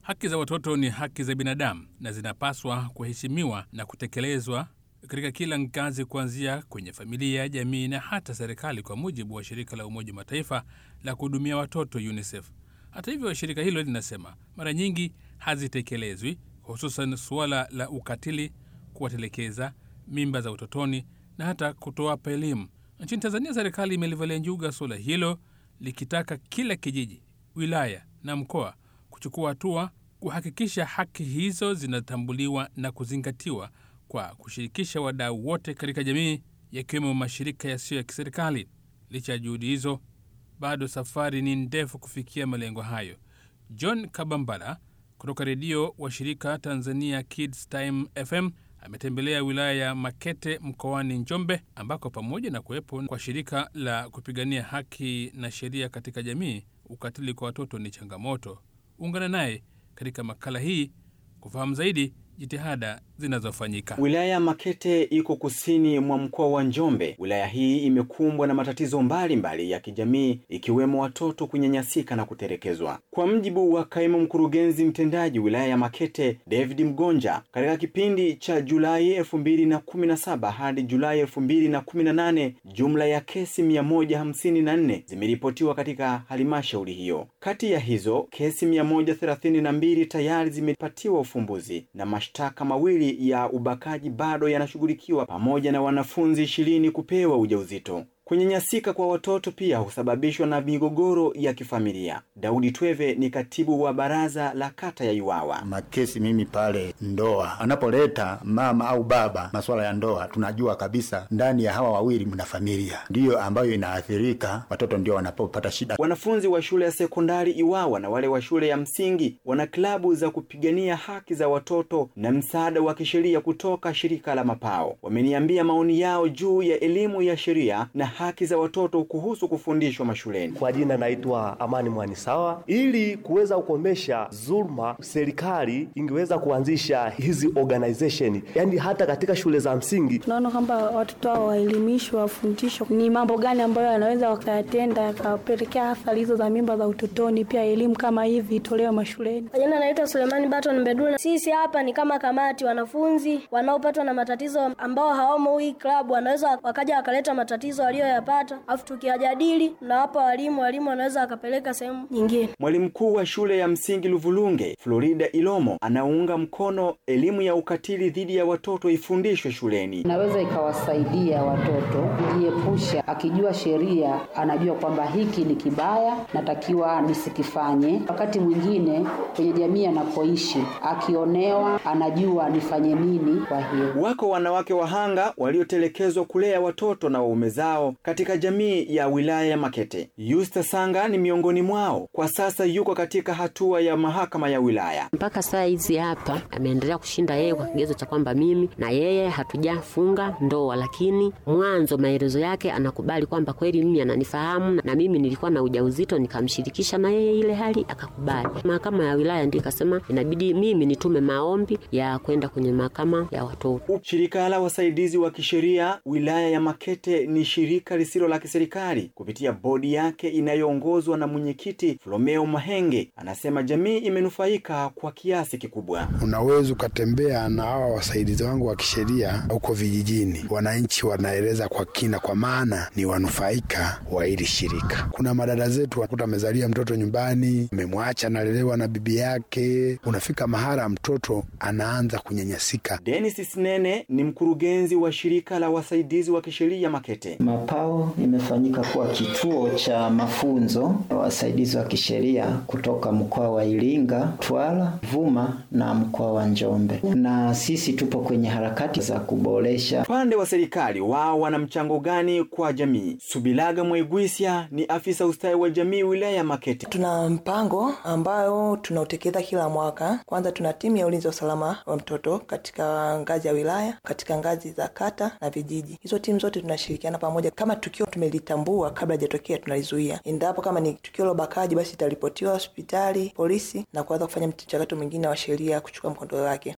Haki za watoto ni haki za binadamu na zinapaswa kuheshimiwa na kutekelezwa katika kila ngazi, kuanzia kwenye familia, jamii na hata serikali, kwa mujibu wa shirika la Umoja wa Mataifa la kuhudumia watoto UNICEF. Hata hivyo, shirika hilo linasema mara nyingi hazitekelezwi, hususan suala la ukatili, kuwatelekeza, mimba za utotoni na hata kutowapa elimu. Nchini Tanzania, serikali imelivalia njuga suala hilo likitaka kila kijiji, wilaya na mkoa kuchukua hatua kuhakikisha haki hizo zinatambuliwa na kuzingatiwa kwa kushirikisha wadau wote katika jamii, yakiwemo mashirika yasiyo ya kiserikali. Licha ya juhudi hizo, bado safari ni ndefu kufikia malengo hayo. John Kabambala kutoka redio wa shirika Tanzania Kids Time FM ametembelea wilaya ya Makete mkoani Njombe, ambako pamoja na kuwepo kwa shirika la kupigania haki na sheria katika jamii, ukatili kwa watoto ni changamoto. Ungana naye katika makala hii kufahamu zaidi jitihada zinazofanyika. Wilaya ya Makete iko kusini mwa mkoa wa Njombe. Wilaya hii imekumbwa na matatizo mbalimbali mbali ya kijamii ikiwemo watoto kunyanyasika na kutelekezwa. Kwa mjibu wa kaimu mkurugenzi mtendaji wilaya ya Makete David Mgonja, katika kipindi cha Julai elfu mbili na kumi na saba hadi Julai elfu mbili na kumi na nane jumla ya kesi mia moja hamsini na nne zimeripotiwa katika halmashauri hiyo. Kati ya hizo kesi mia moja thelathini na mbili tayari zimepatiwa ufumbuzi na mashtaka mawili ya ubakaji bado yanashughulikiwa pamoja na wanafunzi ishirini kupewa ujauzito. Kunyanyasika kwa watoto pia husababishwa na migogoro ya kifamilia. Daudi Tweve ni katibu wa baraza la kata ya Iwawa. Makesi mimi pale ndoa, anapoleta mama au baba masuala ya ndoa, tunajua kabisa ndani ya hawa wawili mna familia, ndiyo ambayo inaathirika, watoto ndio wanapopata shida. Wanafunzi wa shule ya sekondari Iwawa na wale wa shule ya msingi wana klabu za kupigania haki za watoto na msaada wa kisheria kutoka shirika la Mapao. Wameniambia maoni yao juu ya elimu ya sheria na haki za watoto kuhusu kufundishwa mashuleni. Kwa jina naitwa Amani Mwanisawa. Ili kuweza kukomesha dhulma, serikali ingeweza kuanzisha hizi organization, yaani hata katika shule za msingi. Tunaona kwamba watoto hao waelimishwe, wafundishwe ni mambo gani ambayo wanaweza wakayatenda yakapelekea athari hizo za mimba za utotoni. Pia elimu kama hivi itolewe mashuleni. Kwa jina naitwa Sulemani Baton Mbedula. Sisi hapa ni kama kamati, wanafunzi wanaopatwa na matatizo ambao hawamo hii klabu wanaweza wakaja wakaleta matatizo walioyapata, afu tukiyajadili na hapa walimu, walimu wanaweza wakapeleka sehemu nyingine. Mwalimu mkuu wa shule ya msingi Luvulunge, Florida Ilomo, anaunga mkono elimu ya ukatili dhidi ya watoto ifundishwe shuleni. Inaweza ikawasaidia watoto kujiepusha, akijua sheria anajua kwamba hiki ni kibaya, natakiwa nisikifanye. Wakati mwingine kwenye jamii anapoishi, akionewa, anajua nifanye nini. Kwa hiyo wako wanawake wahanga waliotelekezwa kulea watoto na waume zao katika jamii ya wilaya ya Makete. Yusta Sanga ni miongoni mwao. Kwa sasa yuko katika hatua ya mahakama ya wilaya. Mpaka saa hizi hapa ameendelea kushinda yeye kwa kigezo cha kwamba mimi na yeye hatujafunga ndoa, lakini mwanzo maelezo yake anakubali kwamba kweli mimi ananifahamu na mimi nilikuwa na ujauzito, nikamshirikisha na yeye ile hali akakubali. Mahakama ya wilaya ndio ikasema inabidi mimi nitume maombi ya kwenda kwenye mahakama ya watoto. Shirika la wasaidizi wa kisheria wilaya ya Makete ni shirika lisilo la kiserikali kupitia bodi yake inayoongozwa na mwenyekiti Flomeo Mahenge. Anasema jamii imenufaika kwa kiasi kikubwa. Unaweza ukatembea na hawa wasaidizi wangu wa kisheria huko vijijini, wananchi wanaeleza kwa kina, kwa maana ni wanufaika wa hili shirika. Kuna madada zetu wakuta amezalia mtoto nyumbani, amemwacha analelewa na bibi yake, unafika mahala mtoto anaanza kunyanyasika. Dennis Sinene ni mkurugenzi wa shirika la wasaidizi wa kisheria Makete. Mapao imefanyika kuwa kituo cha mafunzo ya wasaidizi wa kisheria kutoka mkoa wa Iringa, Twara, Vuma na mkoa wa Njombe, na sisi tupo kwenye harakati za kuboresha. Upande wa serikali wao wana mchango gani kwa jamii? Subilaga Mwaigwisya ni afisa ustawi wa jamii wilaya ya Makete. Tuna mpango ambayo tunautekeleza kila mwaka. Kwanza tuna timu ya ulinzi wa usalama wa mtoto katika ngazi ya wilaya, katika ngazi za kata na vijiji. Hizo timu zote tunashirikiana pamoja. Kama tukio tumelitambua kabla hajatokea, tunalizuia. Endapo kama ni tukio la ubakaji, basi itaripotiwa hospitali, polisi na kuanza kufanya mchakato mwingine wa sheria kuchukua mkondo wake.